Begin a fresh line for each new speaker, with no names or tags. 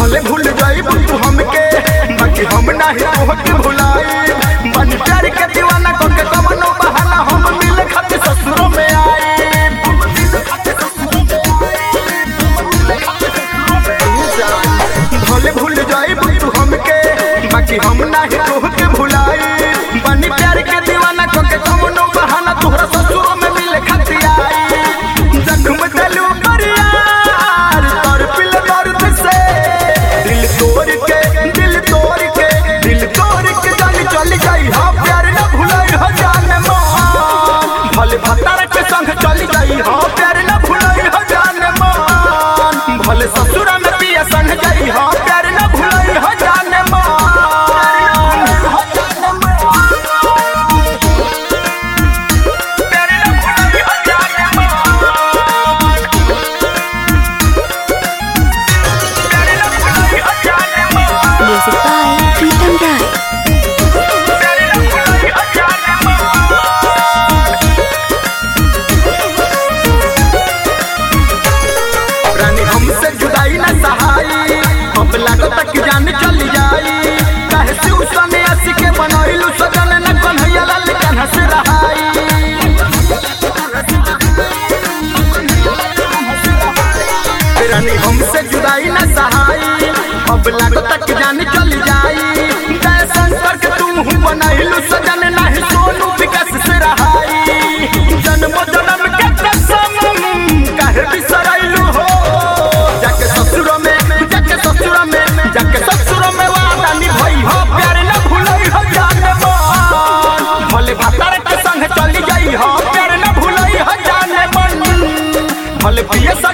भले भूल जाई तू हमके बाकी हम नाही तोहके भुलाई बन प्यार के दीवाना को के कवनो बहाना हम मिल खातिर ससुरों में आए भले भूल जाई तू हमके बाकी हम नाही तोहके भुलाई बन प्यार के दीवाना को के कवनो बहाना तोहरा ससुरों में मिल खातिर आई जख्म दिल पर यार तोर पिल दर्द से दिल तोड़ के दिल तोड़ के दिल तोड़ के जान चल जाई हाँ प्यार न भुलाई हो जान मान भले भतार के संग चल जाई हाँ प्यार न भुलाई हो जान मान भले ससुर में पिया संग जाई हाँ प्यार न भुलाई हो जान मान हो जान मान प्यार न भुलाई हो जान मान प्यार न भुलाई हो जान मान
Music by Pritam Rai.
प्यार न भुलाई हो जान मान रानी हमसे जुदाई न सहाई अब लागो तक जान चल जाई काहे से उसने आसी के बनैलू सजन न कन्हैया लाल कन्हा से रहाई रानी हमसे जुदाई न सहाई अब लागो तक जान चल जाई जय शंकर के तू हूँ बनैलू सजन नहीं सोनू विकास से रहाई जन्म जन्म के कसम काहे बिसरैलू हो जाके ससुर में जाके ससुर में जाके ससुर में वादा निभाई हो प्यार न भूलई हो जान मन भले भतार के संग चली जाई हो प्यार न भूलई हो जान मन भले पिए